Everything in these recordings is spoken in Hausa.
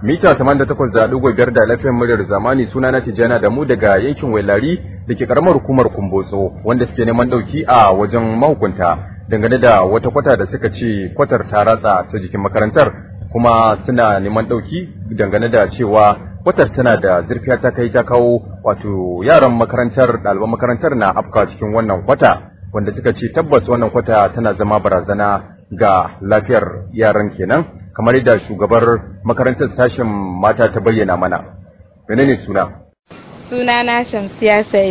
mita 88.5 da lafiyar muryar zamani suna na tijjana da mu daga yankin wailari da ke karamar hukumar kumbotso wanda suke neman dauki a wajen mahukunta dangane da wata kwata da suka ce kwatar ta ratsa ta jikin makarantar kuma suna neman dauki dangane da cewa kwatar tana da zurfiya ta kai ta kawo wato yaran makarantar ɗaliban makarantar na afka cikin wannan kwata wanda suka ce tabbas wannan kwata tana zama barazana ga lafiyar yaran kenan kamar yadda shugabar makarantar sashen mata ta bayyana mana menene suna suna na shamsiya said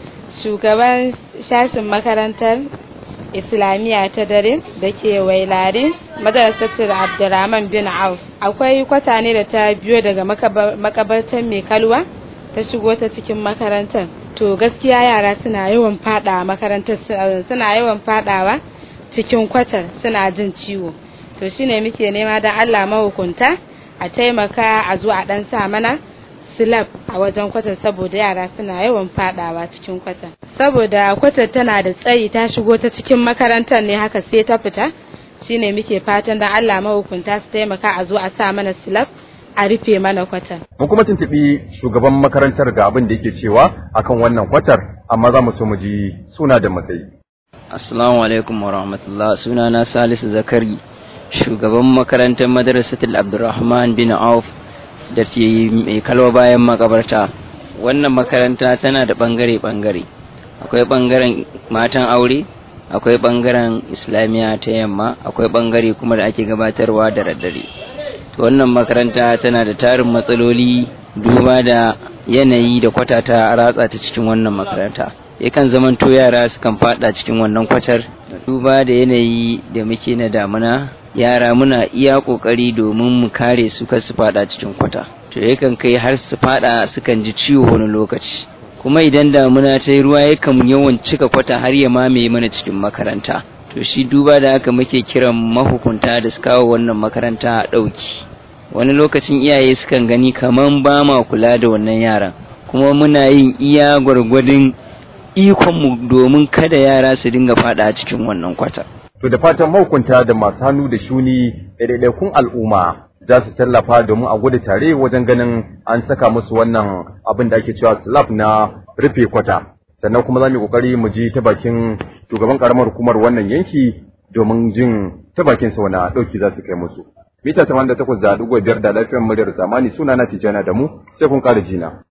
shugaban sashen makarantar islamiyya ta dare da ke wailare madrasatul abdurrahman bin auf akwai kwata ne da ta biyo daga makabartar mai kalwa ta shigo ta cikin makarantar to gaskiya yara suna yawan fada makarantar suna yawan fadawa cikin kwatar suna jin ciwo to shine muke nema da Allah mahukunta a taimaka a zo a dan sa mana slab a wajen kwatar saboda yara suna yawan fadawa cikin kwatar saboda kwatar tana da tsayi ta shigo ta cikin makarantar ne haka sai ta fita shine muke fatan da Allah mahukunta su taimaka a zo a sa mana slab a rufe mana kwatar mun kuma tuntubi shugaban makarantar ga abin da yake cewa akan wannan kwatar amma za mu so mu ji suna da matsayi assalamu alaikum wa rahmatullah suna na salisu zakari shugaban makarantar madrasatul abdurrahman bin auf da ke mai kalwa bayan makabarta wannan makaranta tana da bangare-bangare akwai bangaren matan aure akwai bangaren islamiyya ta yamma akwai bangare kuma da ake gabatarwa da daddare to wannan makaranta tana da tarin matsaloli duba da yanayi da kwata ta ratsa ta cikin wannan makaranta yakan zamanto yara sukan fada cikin wannan kwatar duba da yanayi da muke na damuna yara muna iya kokari domin mu kare su kar su fada cikin kwata to yakan kai har su fada sukan ji ciwo wani lokaci kuma idan damuna ta yi ruwa yakan yawan cika kwata har ya mamaye mana cikin makaranta to shi duba da haka muke kiran mahukunta da su kawo wannan makaranta a ɗauki wani lokacin iyaye sukan gani kaman ba ma kula da wannan yaran kuma muna yin iya gwargwadon ikonmu domin kada yara su dinga fada cikin wannan kwata. To da fatan mahukunta da masu hannu da shuni da ɗaiɗaikun al'umma za su tallafa domin a gudu tare wajen ganin an saka musu wannan abin da ake cewa slab na rufe kwata. Sannan kuma za mu yi ƙoƙari mu ji ta bakin shugaban ƙaramar hukumar wannan yanki domin jin ta bakin sa wani ɗauki za su kai musu. Mita 88 da ɗigo biyar da lafiyar muryar zamani suna na Tijjana da mu sai kun ƙara jina.